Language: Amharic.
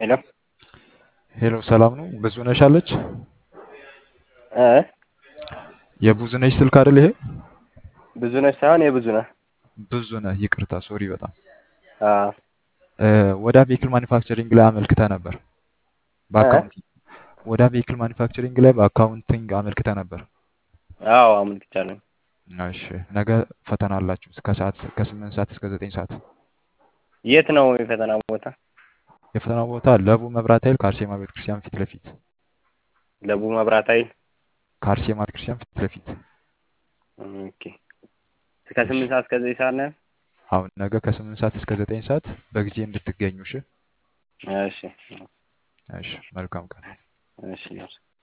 ሄሎ ሄሎ ሰላም ነው? ብዙነሽ አለች? እ የብዙነሽ ስልክ አይደል ይሄ? ብዙነሽ ሳይሆን የብዙነህ ብዙነህ ይቅርታ፣ ሶሪ በጣም አ እ ወደ ቬሂክል ማኒፋክቸሪንግ ላይ አመልክተህ ነበር። እ በአካውንቲንግ ወደ ቬሂክል ማኒፋክቸሪንግ ላይ በአካውንቲንግ አመልክተህ ነበር። አዎ አመልክቻለሁ። እሺ፣ ነገ ፈተና አላችሁ ከሰዓት ከስምንት ሰዓት እስከ ዘጠኝ ሰዓት። የት ነው የፈተና ቦታ? የፈተና ቦታ ለቡ መብራት ኃይል ከአርሴማ ቤተክርስቲያን ፊት ለፊት ለቡ መብራት ኃይል። ከአርሴማ ቤተክርስቲያን ፊት ለፊት። ኦኬ ከስምንት ሰዓት እስከ ዘጠኝ ሰዓት ነው። አሁን ነገ ከስምንት ሰዓት እስከ ዘጠኝ ሰዓት በጊዜ እንድትገኙ። እሺ፣ እሺ እሺ። መልካም ቀን። እሺ